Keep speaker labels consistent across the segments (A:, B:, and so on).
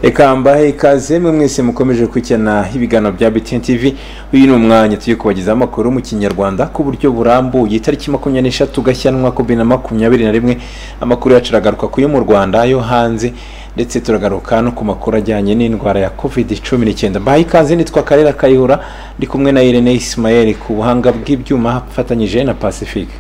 A: reka mbahe ikaze mwe mwese mukomeje kukena ibiganiro bya BTN TV uyu ni umwanya tugiye kubagezaho amakuru mu kinyarwanda ku buryo burambuye itariki makumyabiri n'eshatu gashyantwa bibiri na makumyabiri na rimwe amakuru yacu aragaruka ku yo mu rwanda yo hanze ndetse turagaruka no ku makuru ajyanye n'indwara ya covid cumi n'icyenda mbahaye ikaze nitwa karera kayihura ndi kumwe na irene isimayeli ku buhanga bw'ibyuma afatanyije na pacifique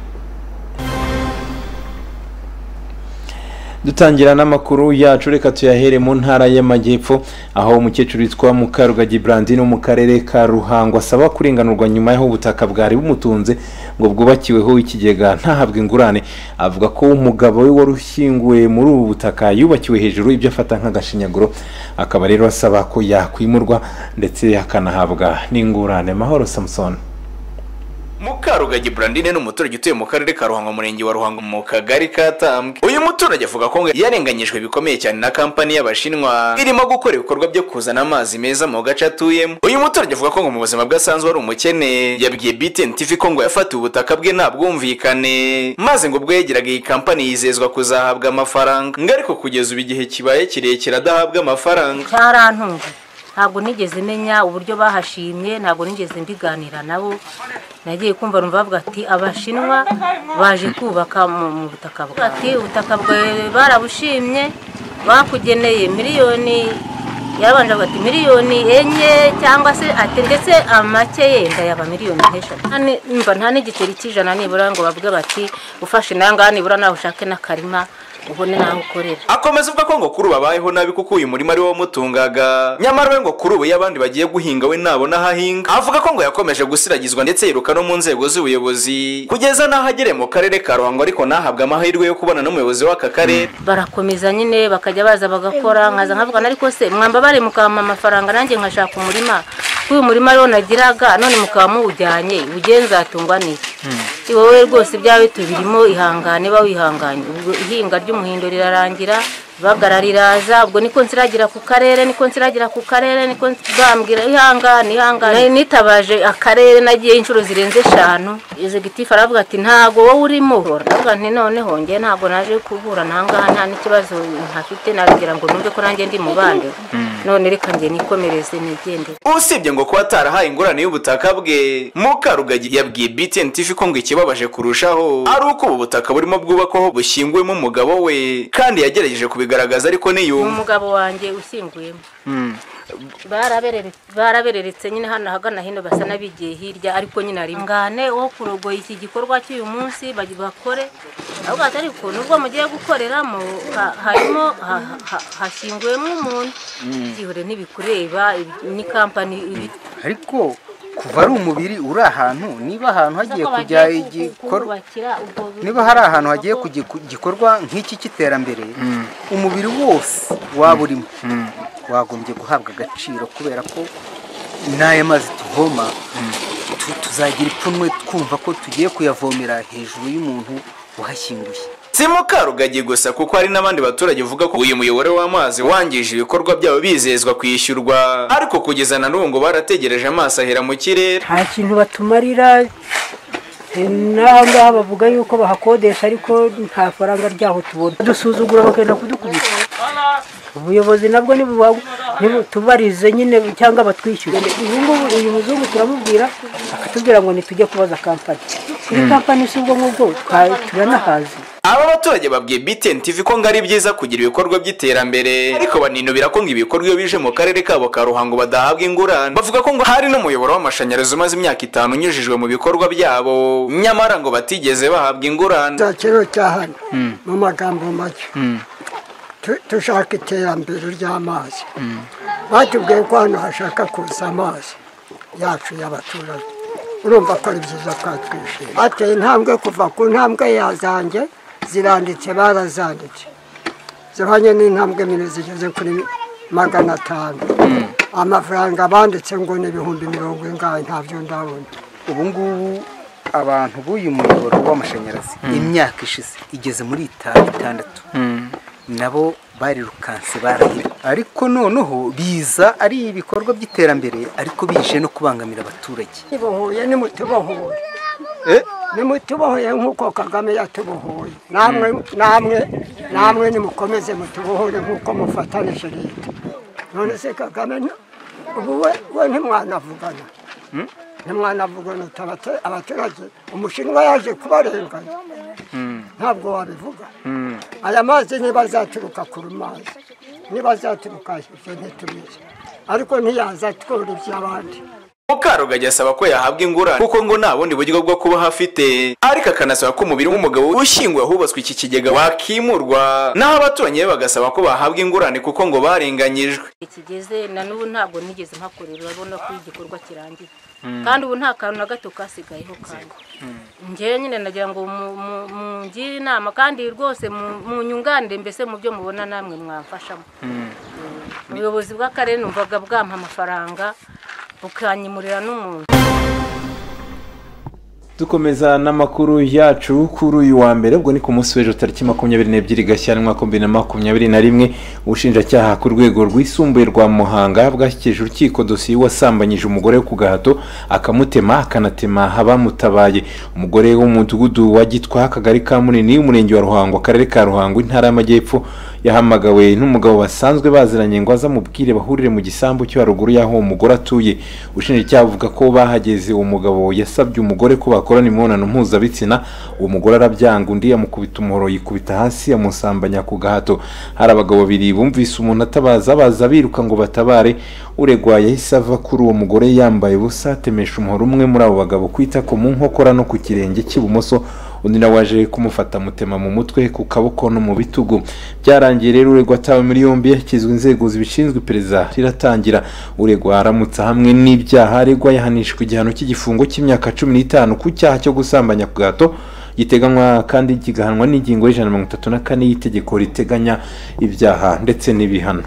A: dutangira n'amakuru yacu reka tuyahere mu ntara y'amajyepfo aho umukecuru witwa mukarugagi brandine wo mu karere ka ruhango asaba kurenganurwa nyuma y'aho ubutaka bwari bumutunze ngo bwubakiweho ikigega ntahabwe ingurane avuga ko umugabo we wari ushyinguwe muri ubu butaka yubakiwe hejuru ibyo afata nk'agashinyaguro akaba rero asaba ko yakwimurwa ndetse akanahabwa n'ingurane mahoro samusoni
B: mukarugagi brandine ni umuturage utuye mu karere ka ruhango murenge wa ruhango mu kagari ka tambwe uyu muturage avuga ko ngo yarenganyijwe bikomeye cyane na kampani y'abashinwa irimo gukora ibikorwa byo kuzana amazi meza mu gace atuyemo uyu muturage avuga ko ngo mu buzima bwe asanzwe ari umukene yabwiye btn tv ko ngo yafatiwe ubutaka bwe nta bwumvikane maze ngo ubwo yageraga iyi kampani yizezwa kuzahabwa amafaranga ngo ariko kugeza ubu igihe kibaye kirekire adahabwa amafaranga
C: cyarantunze ntabwo nigeze menya uburyo bahashimye ntabwo nigeze mbiganira nabo nagiye kumva rumva bavuga ati abashinwa baje kubaka mu butaka bwawe ati ubutaka bwawe barabushimye bakugeneye miliyoni yarabanje avuga ati miliyoni enye cyangwa se ati ndetse make yenda yaba miliyoni nk'eshatu mva nta n'igiceri cy'ijana nibura ngo bavuge bati ufashe nawe ngaha nibura nawe ushake n'akarima ubone nawe ukorera
B: akomeza avuga ko ngo kuri ubu abayeho nabi kuko uyu murima ari wo wamutungaga nyamara we ngo kuri ubu iyo abandi bagiye guhinga we ntabona aho ahinga avuga ko ngo yakomeje gusiragizwa ndetse yiruka no mu nzego z'ubuyobozi kugeza n'aho agereye mu karere ka ruhango ariko ntahabwe amahirwe yo kubona n'umuyobozi w'aka karere
C: barakomeza nyine bakajya baza bagakora nkaza nkavuga ariko se mwambabare mukampa amafaranga nanjye nkashaka umurima kuri uyu murima rero nagiraga none mukaba muwujyanye ugenzatungwa n'iki wowe rwose ibyawe tubirimo ihangane bawihanganye ihinga ry'umuhindo rirarangira bagara riraza ubwo niko nsiragira ku karere niko nsiragira ku karere niko bambwira ihangane ihangane nitabaje akarere nagiye inshuro zirenze eshanu ezegitifu aravuga ati ntago wowe urimo aravuga nti noneho njye ntago naje kubura ntangaha nta n'ikibazo ntafite nagira ngo numve ko nanjye ndi mu bandi none reka njye nikomereze nigendere
B: usibye ngo kuba atarahaye ingurane y'ubutaka bwe mukarugagi yabwiye btn tv ko ngo ikibabaje kurushaho ari uko ubu butaka burimo bwubakwaho bushyinguyemo umugabo we kandi yagerageje kubigaragaza kubigaragaza ariko niyumva
C: umugabo wanjye ushyinguyemo barabereretse nyine hano ahagana hino basa n'abigiye hirya ariko nyine harimo ngane wo kurogoya iki gikorwa cy'uyu munsi bakore ahubwo ariko nubwo mugiye gukoreramo harimo hashyinguyemo umuntu byihore ntibikureba ni kampani
D: ariko kuva ari umubiri uri ahantu niba ahantu hagiye kujya igikorwa niba hari ahantu hagiye kujya igikorwa nk'iki cy'iterambere umubiri wose waba urimo wagombye guhabwa agaciro kubera ko n'aya mazi tuvoma tuzagira ipfunwe twumva ko tugiye kuyavomera hejuru y'umuntu wahashyinguye
B: si mukarugagi gusa kuko hari n'abandi baturage uvuga ko uyu muyoboro w'amazi wangije ibikorwa byabo bizezwa kwishyurwa ariko kugeza na n'ubu ngo barategereje amaso ahera mu kirere
E: nta kintu batumarira n'aho ngaho bavuga yuko bahakodesha ariko nta faranga ryaho tubona dusuzugura bakagenda kudukubita ubuyobozi nabwo ntibutubarize nyine cyangwa batwishyure uyu ngubu uyu muzungu turamubwira akatubwira ngo ntitujye kubaza kampani kuri kampani si ubwo ngubwo turanahazi
B: aba baturage babwiye btn tv ko ngo ari byiza kugira ibikorwa by'iterambere ariko baninubira ko ngo ibikorwa iyo bije mu karere kabo ka ruhango badahabwa ingurane bavuga ko ngo hari n'umuyoboro w'amashanyarazi umaze imyaka itanu unyujijwe mu bikorwa byabo nyamara ngo batigeze bahabwa ingurane
F: icyakiro cya hano mu magambo make dushaka iterambere ry'amazi batubwiye ko hano hashaka kuza amazi yacu y'abaturage urumva ko ari byiza twatwishima bateye intambwe kuva ku ntambwe yazanjye ziranditse barazanditse zihwanye n'intambwe nyine zigeze kuri magana atanu amafaranga banditse ngo ni ibihumbi mirongo ingahe ntabyo ndabona
D: ubu ngubu abantu b'uyu muyoboro w'amashanyarazi imyaka ishize igeze muri itandatu nabo barirukanse barahira ariko noneho biza ari ibikorwa by'iterambere ariko bije no kubangamira abaturage
F: ntibahuye ntimutubahure nimutubohoye nk'uko kagame yatubohoye namwe namwe namwe nimukomeze mutubohore nk'uko mufatanije leta none se kagame nta- ubu we we ntimwanavugana ntimwanavugana uti abata- abaturage umushinwa yaje kubarenganya ntabwo wabivuga aya mazi niba azaturuka kuri mazi niba azaturuka ibyo ntitubizi ariko ntiyaza twora iby'abandi
B: mukarugagi asaba ko yahabwa ingurane kuko ngo nta bundi buryo bwo kuba hafite ariko akanasaba ko umubiri w'umugabo ushyinguwe ahubatswe iki kigega wakimurwa naho abaturanyi be bagasaba ko bahabwa ingurane kuko ngo barenganyijwe
C: kigeze na n'ubu ntabwo nigeze mpakorera urabona ko iyo igikorwa kirangiye kandi ubu nta kantu na gato kasigayeho kandi njyewe nyine nagira ngo mu- mu- mungire inama kandi rwose mu- munyunganire mbese mu byo mubona namwe mwamfashamo ubuyobozi bw'akarere numvaga bwampa amafaranga bukanyimurira n'umuntu
A: dukomeza n'amakuru yacu kuri uyu wa mbere ubwo ni ku munsi w'ejo tariki makumyabiri n'ebyiri gashyantwa umwaka w'ibihumbi bibiri na makumyabiri na rimwe ubushinjacyaha ku rwego rwisumbuye rwa muhanga bwashyikirijwe urukiko dosiye wasambanyije umugore we ku gahato akamutema akanatema abamutabaye umugore w'umudugudu wa gitwa akagari ka munini umurenge wa ruhango akarere ka ruhango intara y'amajyepfo yahamagawe n'umugabo basanzwe baziranye ngo azamubwire bahurire mu gisambu cyo haruguru y'aho uwo mugore atuye ubushinjacyaha buvuga ko bahageze uwo mugabo yasabye umugore ko bakorana imibonano mpuzabitsina uwo mugore arabyanga undi yamukubita umuhoro yikubita hasi yamusambanya ku gahato hari abagabo babiri bumvise umuntu atabaza baza biruka ngo batabare uregwa yahise ava kuri uwo mugore yambaye ubusa atemesha umuhoro umwe muri abo bagabo kwita ku mu nkokora no ku kirenge cy'ibumoso undi nawe waje kumufata mutema mu mutwe ku kaboko no mu bitugu byarangiye rero uregwa atawe muri yombi yashyizwe inzego zibishinzwe iperereza riratangira uregwa aramutse hamwe n'ibyaha aregwa yahanishwa igihano cy'igifungo cy'imyaka cumi n'itanu ku cyaha cyo gusambanya ku gahato giteganywa kandi kigahanwa n'ingingo y'ijana na mirongo itatu na kane y'itegeko riteganya ibyaha ndetse n'ibihano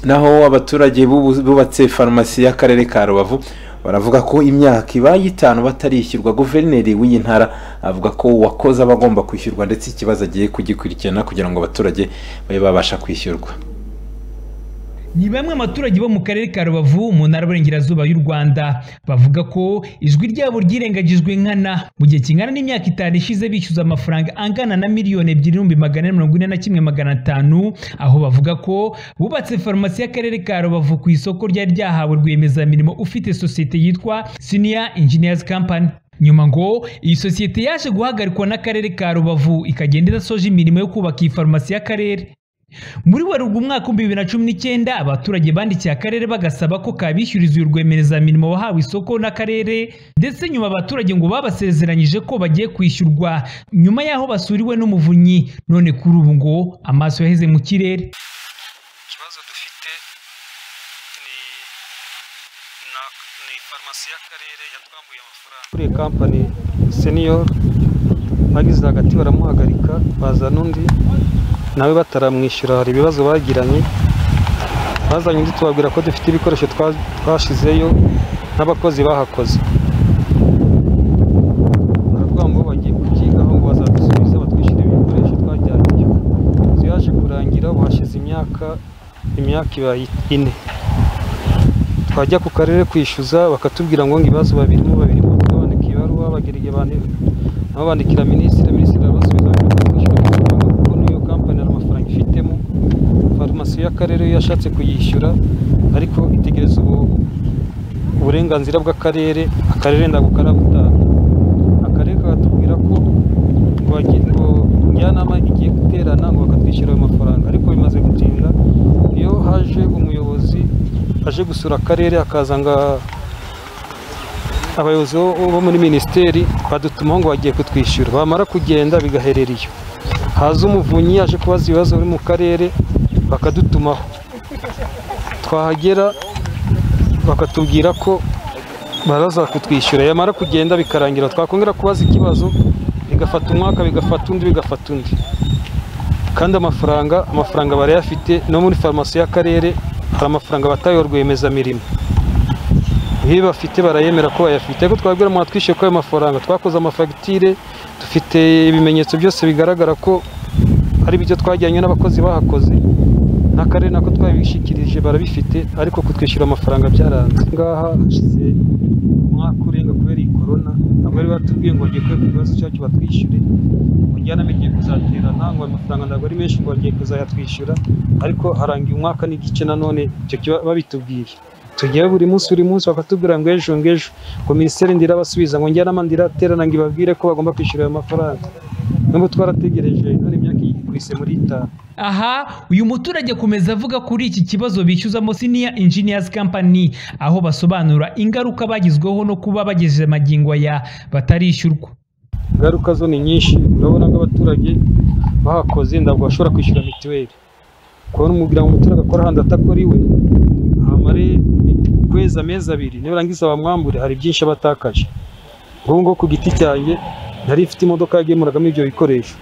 A: naho abaturage bubu- bubatse farumasi y'akarere ka rubavu baravuga ko imyaka ibaye itanu batarishyurwa guverineri w'iyi ntara avuga ko uwakoze aba agomba kwishyurwa ndetse ikibazo agiye kugikurikirana kugira ngo abaturage babe babasha kwishyurwa
G: ni bamwe abaturage bo mu karere ka rubavu mu ntara y'uburengerazuba y'u rwanda bavuga ko ijwi ryabo ryirengagijwe nkana mu gihe kingana n'imyaka itanu ishize bishyuza amafaranga angana na miliyoni ebyiri n'ibihumbi magana ane mirongo ine na kimwe magana atanu aho bavuga ko bubatse farumasi y'akarere ka rubavu ku isoko ryari ryahawe rwiyemezamirimo ufite sosiyete yitwa siniya engineers company nyuma ngo iyi sosiyete yaje guhagarikwa n'akarere ka rubavu ikagenda idasoje imirimo yo kubaka iyi farumasi y'akarere muri werurwe umwaka w'ibihumbi bibiri na cumi n'icyenda abaturage bandikiye akarere bagasaba ko kabishyuriza uyu rwiyemezamirimo wahawe isoko n'akarere ndetse nyuma abaturage ngo babasezeranyije ko bagiye kwishyurwa nyuma y'aho basuriwe n'umuvunyi none kuri ubu ngo amaso yaheze mu kirere
H: ikibazo dufite ni na ni farumasi y'akarere yatwambuye amafaranga kuri iyi kampani senior bagize hagati baramuhagarika bazana undi nawe bataramwishyura hari ibibazo bagiranye bazanye undi tubabwira ko dufite ibikoresho twa- twashizeyo n'abakozi bahakoze baratwambu bagiye kubyigaho ngo bazadusubiza batwishyura ibikoresho twajyanye inzu yaje kurangira ubu hashize imyaka imyaka ibaye ine twajya ku karere kwishyuza bakatubwira ngo ngo ibibazo babirimo babirimo tukabandika ibaruwa bagira igihe bane- nabo bandikira minisitiri minisitiri arabasubiza bakajya kwishyura amafaranga kuko n'iyo kampani hari amafaranga ifitemo farumasi y'akarere yo yashatse kuyishyura ariko itegereza ubu uburenganzira bw'akarere akarere ntabwo karabutanga akarere kakatubwira ko ngo bagi- ngo njyanama igiye guterana ngo bakatwishyura ayo mafaranga ariko bimaze gutinda iyo haje umuyobozi aje gusura akarere akaza ngo abayobozi bo- bo muri minisiteri badutumaho ngo bagiye kutwishyura bamara kugenda bigaherera iyo haza umuvunyi yaje kubaza ibibazo biri mu karere bakadutumaho twahagera bakatubwira ko baraza kutwishyura yamara kugenda bikarangira twakongera kubaza ikibazo bigafata umwaka bigafata undi bigafata undi kandi amafaranga amafaranga barayafite no muri farumasi y'akarere hari amafaranga batayeho rwiyemezamirimo iyo bafite barayemera ko bayafite ariko twabwira umuntu twishyuye ko ayo mafaranga twakoze amafagitire dufite ibimenyetso byose bigaragara ko ari byo twajyanye n'abakozi bahakoze n'akarere nako twabishikirije barabifite ariko kutwishyura amafaranga byaranze ngaha hashize umwaka umwaka urenga kubera iyi korona ntabwo bari batubwiye ngo bagiye kureka ikibazo cyacu batwishyure umujyanama igiye kuzaterana ngo amafaranga ntabwo ari menshi ngo bagiye kuzayatwishyura ariko harangiye umwaka n'igice nanone icyo kiba babitubwiye tugiye buri munsi buri munsi bakatubwira ngo ejo ngo ejo ngo minisiteri ndirabasubiza ngo njyanama ndiraterana ngo ibabwire ko bagomba kwishyura ayo mafaranga nubwo twarategereje none imyaka ikubise muri itanu
G: aha uyu muturage akomeza avuga kuri iki kibazo bishyuzamo siniya engineers company aho basobanura ingaruka bagizweho no kuba bagejeje amagingo aya batarishyurwa
H: ingaruka zo ni nyinshi urabona ko abaturage bahakoze ntabwo bashobora kwishyura mituweli kubona umubwira ngo umuturage akora ahandi atakora iwe amare ukwezi amezi abiri nibarangiza bamwambure hari byinshi aba atakaje nk'ubu ngubu ku giti cyanjye nari ifite imodoka yagemuragamo ibyo bikoresho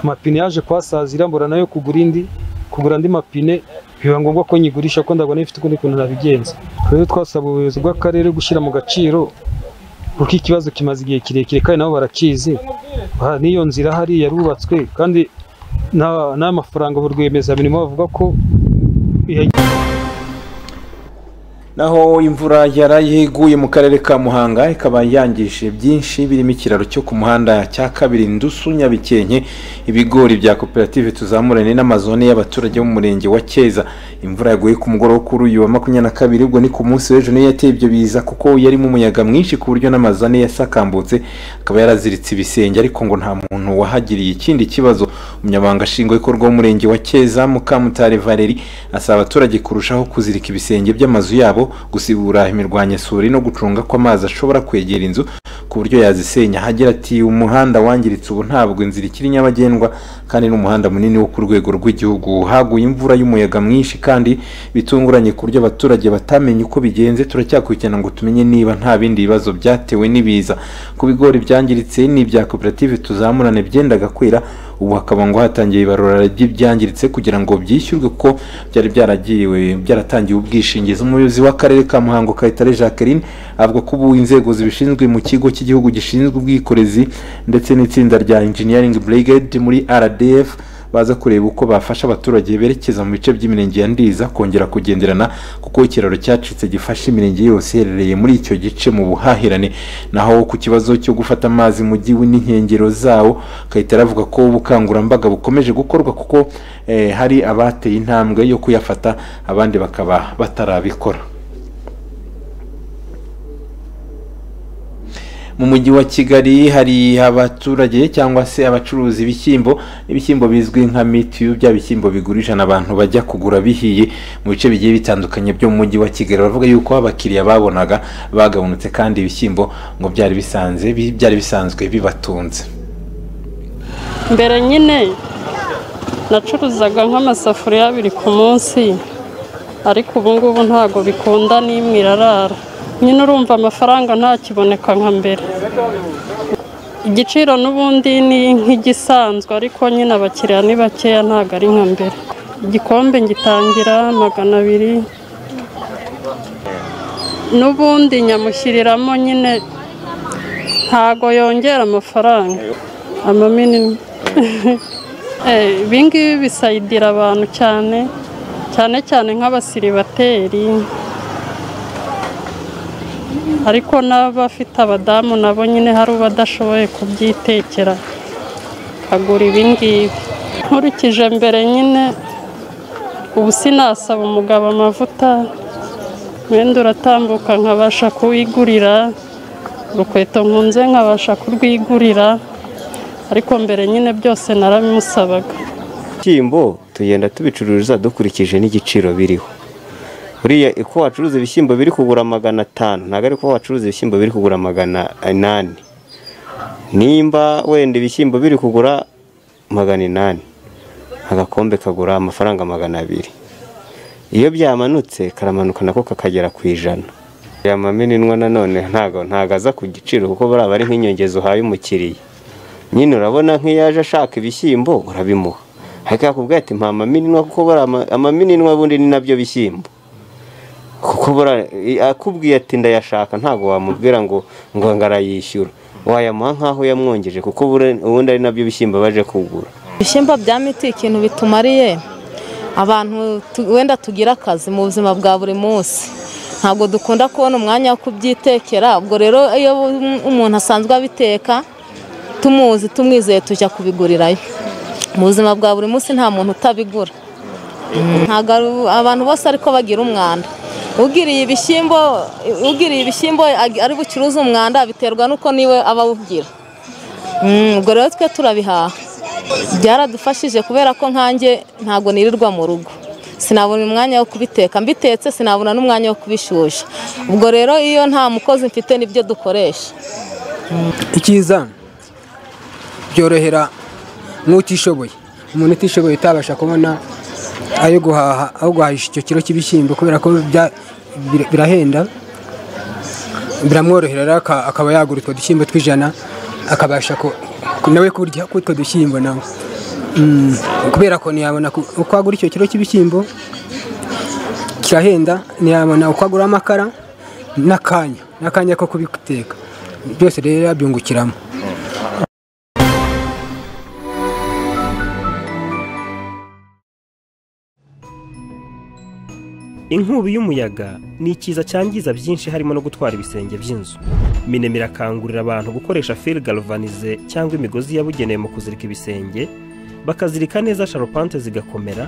H: amapine yaje kwasazira mbura nayo kugura indi kugura andi mapine biba ngombwa ko nyigurisha ko ndabona ifite ukundi kuntu nabigenza rero twasaba ubuyobozi bw'akarere gushyira mu gaciro kuko ikibazo kimaze igihe kirekire kandi nabo barakizi n'iyo nzira hariya yarubatswe kandi n'amafaranga buri rwiyemezamirimo bavuga ko
A: naho imvura yaraye iguye mu karere ka muhanga ikaba yangije byinshi birimo ikiraro cyo ku muhanda cya kabiri ndusu nyabikenke ibigori bya koperative tuzamurane n'amazone y'abaturage bo mu murenge wa keza imvura yaguye ku mugoroba kuri uyu wa makumyabiri na kabiri ubwo ni ku munsi w'ejo niyo yateye ibyo biza kuko yarimo umuyaga mwinshi ku buryo n'amazone yasakambutse akaba yaraziritse ibisenge ariko ngo nta muntu wahagiriye ikindi kibazo umunyamabanga nshingwabikorwa w'umurenge wa keza mukamutare valeri asaba abaturage kurushaho kuzirika ibisenge by'amazu yabo gusibura imirwanyasuri no gucunga ko amazi ashobora kwegera inzu ku buryo yazisenya hagira ati umuhanda wangiritse ubu ntabwo inzira ikiri nyabagendwa kandi n'umuhanda munini wo ku rwego rw'igihugu haguye imvura y'umuyaga mwinshi kandi bitunguranye ku buryo abaturage batamenye uko bigenze turacyakurikirana ngo tumenye niba nta bindi bibazo byatewe n'ibiza ku bigori byangiritse n'ibya koperative tuzamurane byendaga kwera ubu hakaba ngo hatangiye ibarura ry'ibyangiritse kugira ngo byishyurwe kuko byari byaragiwe byaratangiwe ubwishingizi umuyobozi w'akarere ka muhango kayitare jacqueline avuga ko ubu inzego zibishinzwe mu kigo cy'igihugu gishinzwe ubwikorezi ndetse n'itsinda rya engineering brigade muri rdf baza kureba uko bafasha abaturage berekeza mu bice by'imirenge ya ndiza kongera kugenderana kuko ikiraro cyacitse gifasha imirenge yose iherereye muri icyo gice mu buhahirane naho ku kibazo cyo gufata amazi mu gihugu n'inkengero zawo kayitare avuga ko ubukangurambaga bukomeje gukorwa kuko eh, hari abateye intambwe yo kuyafata abandi bakaba batarabikora mu mujyi wa kigali hari abaturage cyangwa se abacuruza ibishyimbo ibishyimbo bizwi nka mitiyu bya bishyimbo bigurishana abantu bajya kugura bihiye mu bice bigiye bitandukanye byo mu mujyi wa kigali bavuga yuko abakiriya babonaga bagabanutse kandi ibishyimbo ngo byari bisanzwe byari bisanzwe bibatunze
I: mbere nyine nacuruzaga nk'amasafuriya abiri ku munsi ariko ubu ngubu ntabwo bikunda n'imwe irarara nyine urumva amafaranga ntakiboneka nka mbere igiciro n'ubundi ni nk'igisanzwe ariko nyine abakiriya ni bakeya ntabwo ari nka mbere igikombe ngitangira magana abiri n'ubundi nyamushyiriramo nyine ntago yongera amafaranga amamini ibingibi bisayidira abantu cyane cyane cyane nk'abasiribateri ariko n'abafite abadamu nabo nyine hari uba adashoboye kubyitekera agura ibingibi nkurikije mbere nyine ubu sinasaba umugabo amavuta wenda uratambuka nkabasha kuwigurira urukweto nkunze nkabasha kurwigurira ariko mbere nyine byose narabimusabaga
J: ibishyimbo tugenda tubicururiza dukurikije n'igiciro biriho buriya uko wacuruza ibishyimbo biri kugura magana atanu ntabwo ari ko wacuruza ibishyimbo biri kugura magana inani nimba wenda ibishyimbo biri kugura magana inani agakombe kagura amafaranga magana abiri iyo byamanutse karamanuka nako kakagera ku ijana yamamininwa nanone ntabwo ntabwo aza ku giciro kuko baraba ari nk'inyongezo uhaye umukiriya nyine urabona nk'iyaje ashaka ibishyimbo urabimuha ariko yakubwira ati mpa amamininwa kuko amamininwa bundi ni nabyo bishyimbo kuko akubwiye ati ndayashaka ntabwo wamubwira ngo ngo arayishyura wayamuha nk'aho yamwongeje kuko ubundi ari nabyo bishyimbo baje kugura
K: ibishyimbo bya miti ikintu bitumariye abantu wenda tugira akazi mu buzima bwa buri munsi ntabwo dukunda kubona umwanya wo kubyitekera ubwo rero iyo umuntu asanzwe abiteka tumuzi tumwizeye tujya kubigurirayo mu buzima bwa buri munsi nta muntu utabigura ntabwo ari- abantu bose ariko bagira umwanda ugiriye ibishyimbo ugiriye ibishyimbo ag- ari bucuruze umwanda biterwa n'uko niwe aba awugira Mm, ubwo rero twe turabihaha byaradufashije kubera ko nkanjye ntabwo nirirwa mu rugo sinabona umwanya wo kubiteka mbitetse sinabona n'umwanya wo kubishusha ubwo rero iyo nta mukozi mfite nibyo dukoresha
L: icyiza byorohera nk'utishoboye umuntu utishoboye utabasha kubona ayo guhaha aho guhahisha icyo kiro cy'ibishyimbo kubera ko bya- bir- birahenda biramworohera rero aka- akaba yagura utwo dushyimbo tw'ijana akabasha ku- ku- nawe kurya ku utwo dushyimbo nawe Mm, kubera ko ntiyabona ku- uko agura icyo kiro cy'ibishyimbo kirahenda ntiyabona uko agura amakara n'akanya n'akanya ko kubiteka byose rero abyungukiramo
M: inkubi y'umuyaga ni ikiza cyangiza byinshi harimo no gutwara ibisenge by'inzu minema irakangurira abantu gukoresha fil galvanize cyangwa imigozi yabugenewe mu kuzirika ibisenge bakazirika neza sharupante zigakomera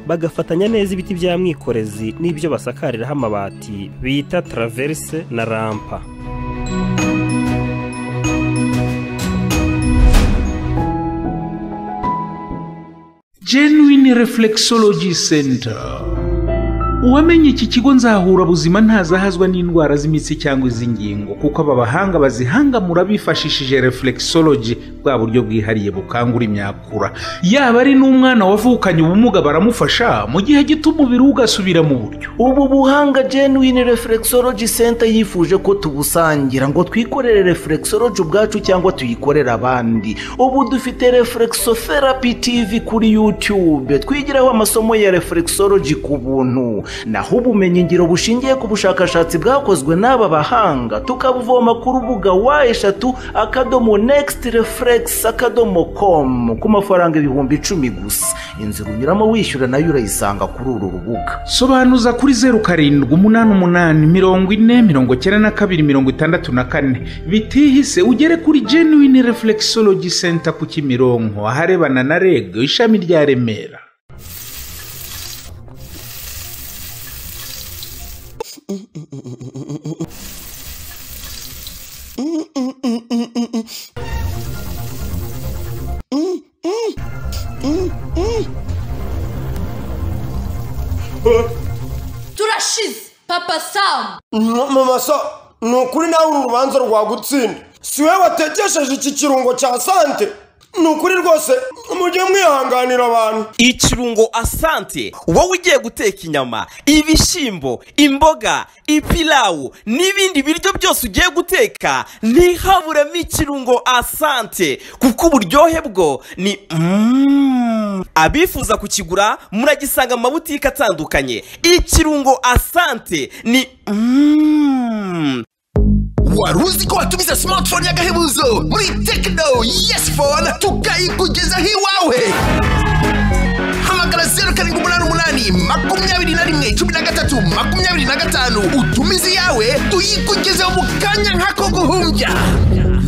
M: bagafatanya neza ibiti bya mwikorezi n'ibyo basakariraho amabati bita traverse na rampa
A: genuine reflexology center uwamenye iki kigo nzahura buzima ntazahazwa n'indwara z'imitsi cyangwa iz'ingingo kuko aba bahanga bazihangamura bifashishije reflexology bwa buryo bwihariye bukangura imyakura yaba ari n'umwana wavukanye ubumuga baramufasha mu gihe gito umubiri we ugasubira mu buryo
N: ubu buhanga genuine reflexology center yifuje ko tubusangira ngo twikorere reflexology ubwacu cyangwa tuyikorere abandi ubu dufite reflexotherapy tv kuri youtube twigiraho amasomo ya reflexology ku buntu naho ubumenyingiro bushingiye ku bushakashatsi bwakozwe n'aba bahanga tukabuvoma ku rubuga wa eshatu akadomo next reflex akadomo com ku mafaranga ibihumbi icumi gusa inzira unyuramo wishyura nayo urayisanga kuri uru rubuga
A: sobanuza kuri zeru karindwi umunani umunani mirongo ine mirongo icyenda na kabiri mirongo itandatu na kane bitihise ugere kuri genuine reflexology center ku kimironko aharebana na reg ishami rya remera
O: turashize papa samu
P: mama sa ni ukuri nawe uru rubanza rwagutsinda si wowe watekesheje iki kirungo cya sante ni ukuri rwose mujye mwihanganira abantu
Q: ikirungo asante wowe ugiye guteka inyama ibishyimbo imboga ipilawu n'ibindi biryo byose ugiye guteka ntihaburemo ikirungo asante kuko uburyohe bwo ni Mm. abifuza kukigura muragisanga mu mabutike atandukanye ikirungo asante ni Mm.
R: wari uzi ko watumiza smartphone y'agahebuzo muri tekino yesi fone tukayikugezaho iwawe hamagara zeru karindwi umunani umunani makumyabiri na rimwe cumi na gatatu makumyabiri na gatanu utumize iyawe tuyikugezeho mu kanya nk'ako guhumbya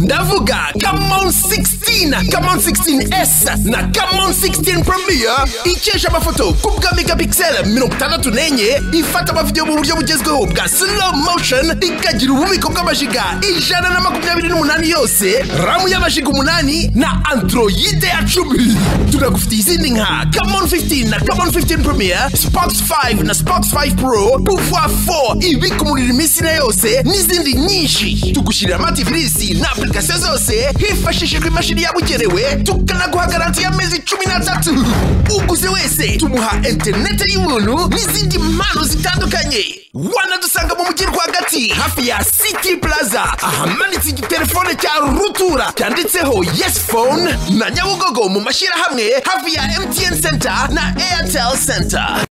R: ndavuga kamon 16 kamon 16s na kamon 16 premier ikesha amafoto ku bwa megapixel mirongo itandatu n'enye ifata amavidewo mu buryo bugezweho bwa slow motion ikagira ububiko bw'amajiga ijana na makumyabiri n'umunani yose ramu y'amajiga umunani na androide ya cumi tunagufitiye izindi nka kamon 15 na kamon 15 premier spox 5 na spox 5 pro pouvoir 4 ibika umuriro iminsi na yose n'izindi nyinshi tugushyirira amativisi na application zose hifashishijwe imashini yabugenewe tukanaguha garanti y'amezi cumi n'atatu uguze wese tumuha interinete y'ubuntu n'izindi mpano zitandukanye wanadusanga mu mujyi rwagati hafi ya city plaza ahamanitse igitelefone cya rutura cyanditseho yes phone na nyabugogo mu mashyirahamwe hafi ya mtn center na airtel center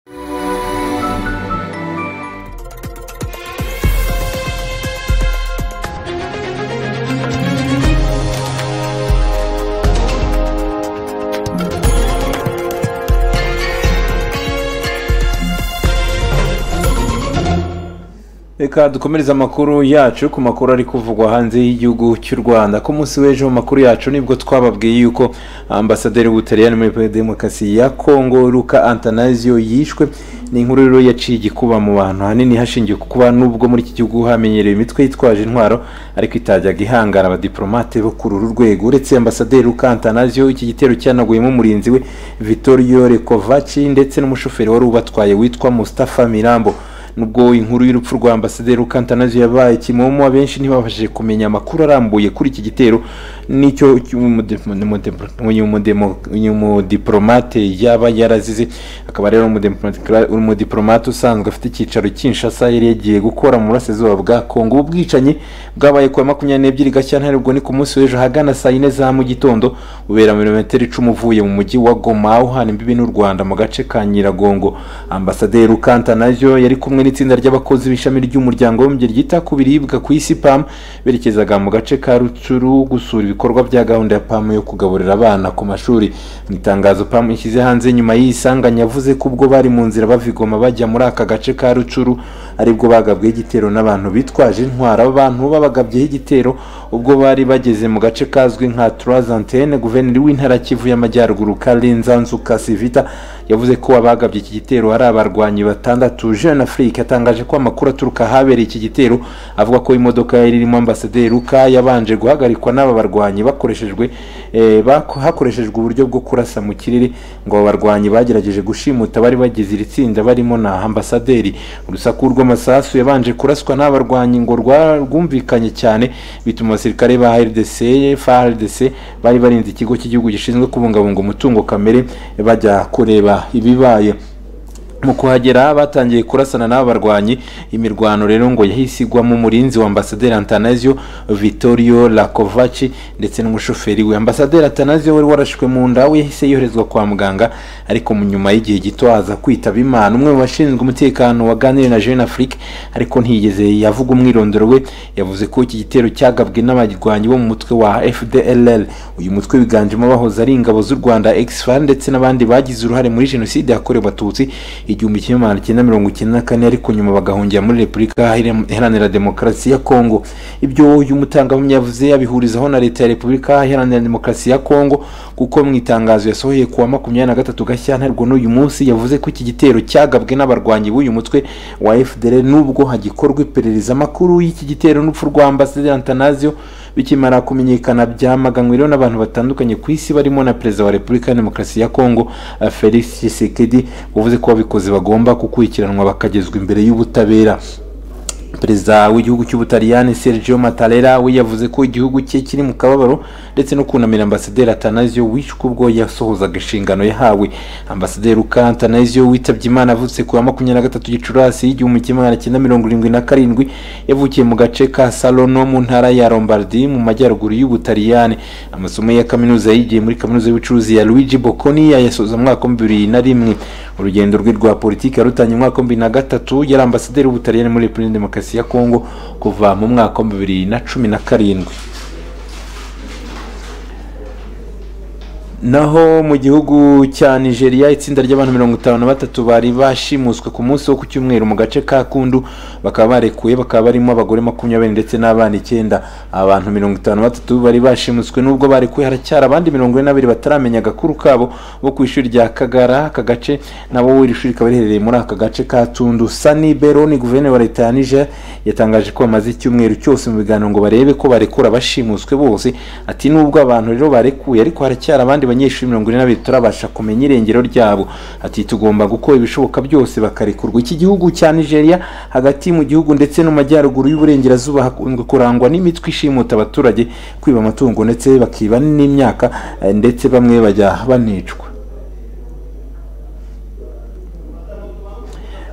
A: reka dukomereze amakuru yacu ku makuru ari kuvugwa hanze y'igihugu cy'u rwanda ku munsi w'ejo mu makuru yacu nibwo twababwiye yuko ambasaderi w'ubutaliyani muri demokarasi ya kongo luka antanazio yishwe ni inkuru rero yaciye igikuba mu bantu hanini hashingiwe ku kuba nubwo muri iki gihugu hamenyerewe imitwe yitwaje intwaro ariko itajyaga ihangara abadiplomate bo kuri uru rwego uretse ambasaderi luka antanazio iki gitero cyanaguyemo umurinzi we vittorio rekovaci ndetse n'umushoferi wari ubatwaye witwa mustafa mirambo nubwo inkuru y'urupfu rwa ambasaderi ukantanazi yabaye kimomo abenshi ntibabashije kumenya amakuru arambuye kuri iki gitero nicyo umudiplomate yaba yarazize akaba rero umudiplomate usanzwe afite icyicaro cy'inshasa yari yagiye gukora mu burasirazuba bwa kongo ubwicanyi bwabaye ku wa makumyabiri n'ebyiri gashyantare ubwo ni ku munsi w'ejo ahagana saa yine za mu gitondo ubera mirometero icumi uvuye mu mujyi wa goma uhana imbibi n'u rwanda mu gace ka nyiragongo ambasaderi ukantanazo yari kumwe kumwe n'itsinda ry'abakozi b'ishami ry'umuryango w'umubye ryita ku biribwa ku isi pam berekezaga mu gace ka rucuru gusura ibikorwa bya gahunda ya pam yo kugaburira abana ku mashuri mu itangazo pam ishyize hanze nyuma y'iyisanganya yavuze ko ubwo bari mu nzira bavigoma bajya muri aka gace ka rucuru aribwo bagabweho igitero n'abantu bitwaje intwaro abantu babagabyeho igitero ubwo bari bageze mu gace kazwi nka turazantene guverineri w'intara kivu y'amajyaruguru karenzanzuka sivita yavuze ko abagabye iki gitero ari abarwanyi batandatu jeune afrique atangaje ko amakuru aturuka ahabereye iki gitero avuga ko imodoka yari irimo ambasaderi ruka yabanje guhagarikwa n'aba barwanyi bakoreshejwe hakoreshejwe uburyo bwo kurasa mu kirere ngo aba barwanyi bagerageje gushimuta bari bagize iri tsinda barimo na ambasaderi urusaku rw'amasasu yabanje kuraswa n'aba barwanyi ngo rwumvikanye cyane bituma abasirikare ba rdc frdc bari barinze ikigo cy'igihugu gishinzwe kubungabunga umutungo kamere bajya kureba ibibaye mu kuhagera batangiye kurasana n'aba barwanyi imirwano rero ngo yahise igwamo umurinzi wa ambasaderi antanazio vittorio lakovaci ndetse n'umushoferi we ambasaderi antanazio wari warashwe mu nda we yahise yoherezwa kwa muganga ariko nyuma y'igihe gito aza kwitaba imana umwe mu bashinzwe umutekano waganiriye na jeune afrique ariko ntiyigeze yavuga umwirondoro we yavuze ko iki gitero cyagabwe n'abarwanyi bo mu mutwe wa fdll uyu mutwe wiganjemo abahoze ari ingabo z'u rwanda exfar ndetse n'abandi bagize uruhare muri jenoside yakorewe abatutsi igihumbi kimwe magana cyenda mirongo icyenda na kane ariko nyuma bagahungira muri repubulika iharanira demokarasi ya kongo ibyo uyu mutangabuhamya yavuze abihurizaho na leta ya repubulika iharanira demokarasi ya kongo kuko mu itangazo yasohoye ku wa makumyabiri na gatatu gashyantarwa n'uyu munsi yavuze ko iki gitero cyagabwe n'abarwanyi b'uyu mutwe wa fdr nubwo hagikorwa iperereza amakuru y'iki gitero n'urupfu rwa ambasaderi antanazio bikimara kumenyekana byamaganywe rero n'abantu batandukanye ku isi barimo na perezida wa repubulika ya demokarasi ya kongo felix tshisekedi uvuze ko wabikoze abakozi bagomba gukurikiranwa bakagezwa imbere y'ubutabera perezida w'igihugu cy'ubutaliyani sergio matarera we yavuze ko igihugu cye kiri mu kababaro ndetse no kunamira ambasaderi atanazio wishwe ubwo yasohozaga inshingano yahawe ambasaderi uka atanazio witabye imana avutse ku wa makumyabiri na gatatu gicurasi y'igihumbi kimwe magana cyenda mirongo irindwi na karindwi yavukiye mu gace ka salono mu ntara ya lombardi mu majyaruguru y'ubutaliyani amasomo ya kaminuza yayigiye muri kaminuza y'ubucuruzi ya luigi bocconi yayasoza mu mwaka w'ibihumbi bibiri na rimwe urugendo rwe rwa politiki yarutangiye mu mwaka w'ibihumbi na gatatu yari ambasaderi w'ubutaliyani muri repubulika demokarasi ya kongo kuva mu mwaka wa bibiri na cumi na karindwi naho mu gihugu cya nigeria itsinda ry'abantu mirongo itanu na batatu bari bashimuswe ku munsi wo ku cyumweru mu gace ka kundu bakaba barekuye bakaba barimo abagore makumyabiri ndetse n'abana icyenda abantu mirongo itanu na batatu bari bashimuswe n'ubwo barekuye haracyari abandi mirongo ine n'abiri bataramenya agakuru kabo bo ku ishuri rya kagara aka gace nabo iri shuri rikaba riherereye muri aka gace ka tundu sani beroni guverineri wa leta ya niger yatangaje ko bamaze icyumweru cyose mu biganiro ngo barebe ko barekura abashimuswe bose ati n'ubwo abantu rero barekuye ariko haracyari abandi abanyeshuri mirongo ine n'abiri turabasha kumenya irengero ryabo ati tugomba gukora ibishoboka byose bakarekurwa iki gihugu cya nigeria hagati mu gihugu ndetse no mu majyaruguru y'uburengerazuba hakunzwe kurangwa n'imitwe ishimuta abaturage kwiba amatungo ndetse bakiba n'imyaka ndetse bamwe bajya banicwa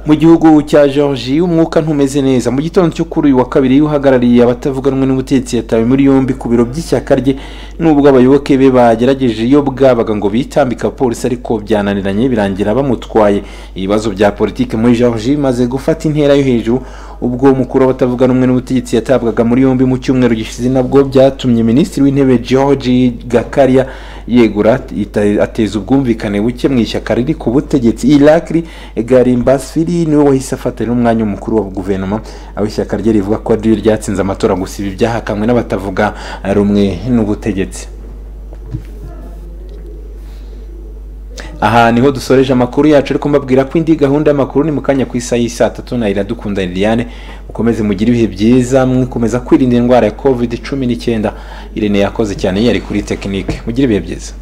A: mu gihugu cya georgie umwuka ntumeze neza mu gitondo cyo kuri uyu wa kabiri uhagarariye abatavuga rumwe n'ubutegetsi yatawe muri yombi ku biro by'ishyaka rye nubwo abayoboke be bagerageje iyo bwabaga ngo bitambike abapolisi ariko byananiranye birangira bamutwaye ibibazo bya politiki muri georgie bimaze gufata intera yo hejuru ubwo umukuru w'abatavuga rumwe n'ubutegetsi yatabwaga muri yombi mu cyumweru gishize nabwo byatumye minisitiri w'intebe george gakaria yegura ita- ateza ubwumvikane buke mu ishyaka riri ku butegetsi irakiri garimbasfiri niwe wahise afatanya n'umwanya umukuru wa guverinoma aho ishyaka rye rivuga ko ari ryatsinze amatora gusa ibi byahakamwe n'abatavuga rumwe n'ubutegetsi aha niho dusoreje amakuru yacu ariko mbabwira ko indi gahunda y'amakuru ni mu kanya ku isaha y'i saa tatu na iradukunda liliane mukomeze mugire ibihe byiza mwikomeza kwirinda indwara ya covid cumi n'icyenda irene yakoze cyane yari kuri tekinike mugire ibihe byiza